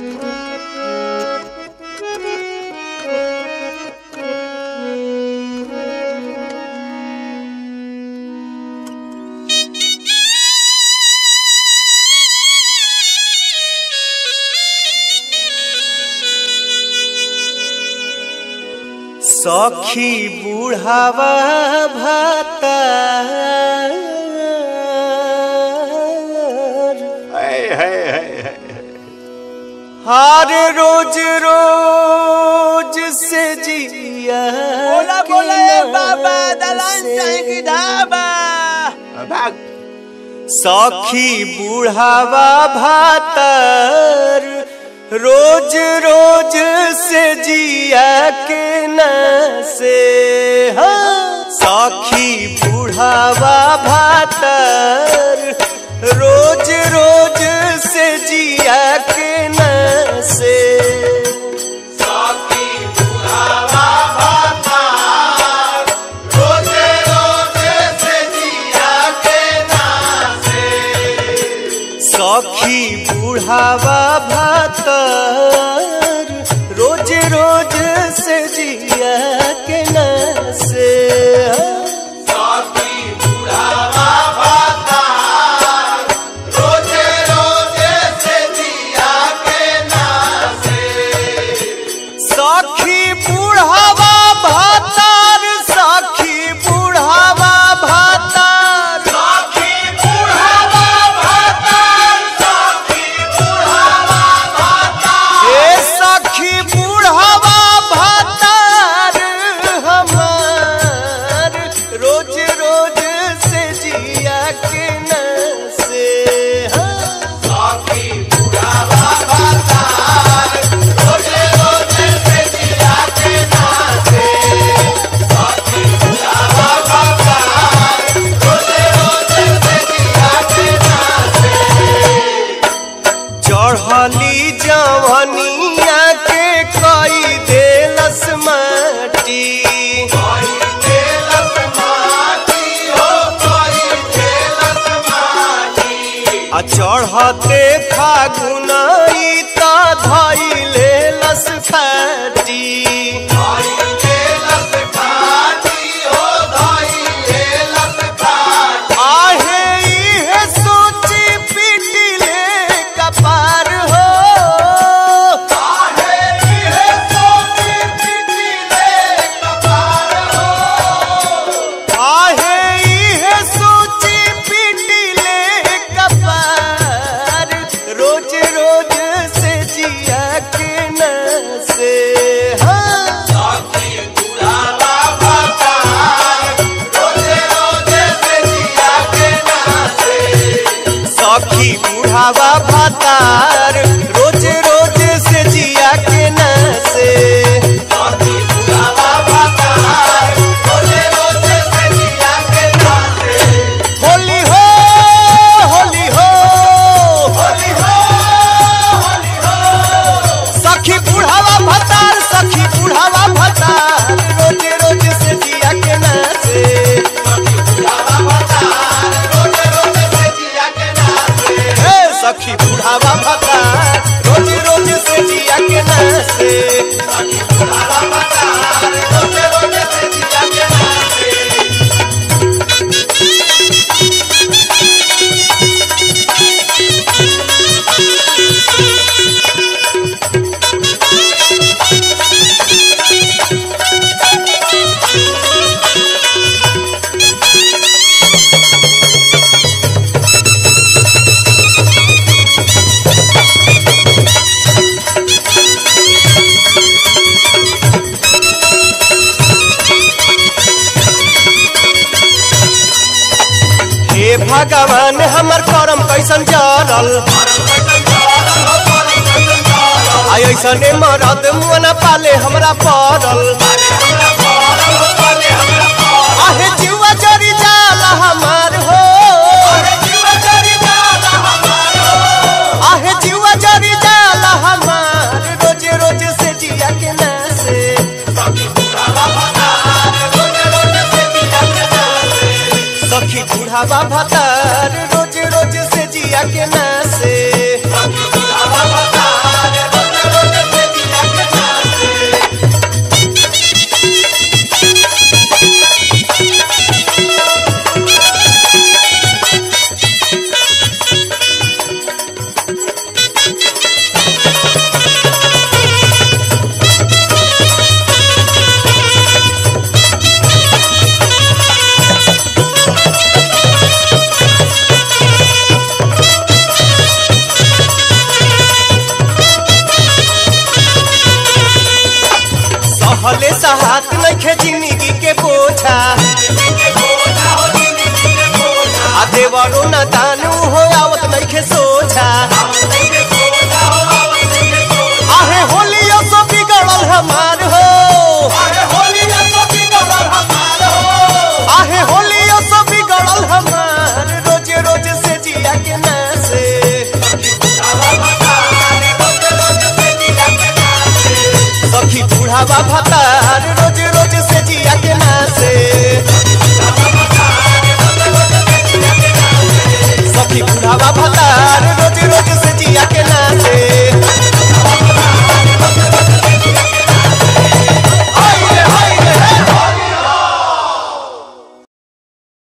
सखी बुढ़ावा भाता हार रोज रोज से जिया बोला के बोला ए नाम बाबा दलान से। चाहे की ढाबा भाग सखी बुढ़ावा भातर रोज रोज से जिया के न से हाँ। सखी बुढ़ावा भातर रोज रोज से जिया के न से सखी बुढ़ावा भातर रोज रोज से जिया के न से सखी बुढ़ावा भातर सखी बुढ़ावा भातर हे सखी बुढ़ावा भातार हमार रोज रोज से जिया के न से हाँ। चढ़ली जवनिया के कई देलस माटी आ चढ़ते फागुन त धैले लस फाटी आहे इहे सोची पिटिले कपार हो आहे इहे सोची पिटिले कपार रोज रोज से जिया के न से हाँ सखी बुढ़ावा भातार रोज रोज से जिया के न से होली हो होली हो सखी बुढ़ावा भतार सखी बुढ़ावा भतार रोज रोज से जिया के न से हे सखी बुढ़ावा भतार रोज रोज से जिया के न से हे भगवान हमर करम कैसन जरल आई ऐसने मरद मुअना पाले हमरा पड़ल आहे जीवा जरी जाला हमार हो आहे जीवा जरी जाला हमार रोज रोज से जिया के ना से सखी बुढ़ावा भतार रोज रोज से जिया के ना से सहात नइखे जिंदगी के बोझा आ देवरो न दानू हो आवत नइखे सोझा आहे होलियो सो बिगड़ल हमार हो आहे होलियो सो बिगड़ल हमार रोज रोज से जिया के नासे सखी बूढ़ावा भतार रोज रोज से जिया के नासे सखी बूढ़ावा भतार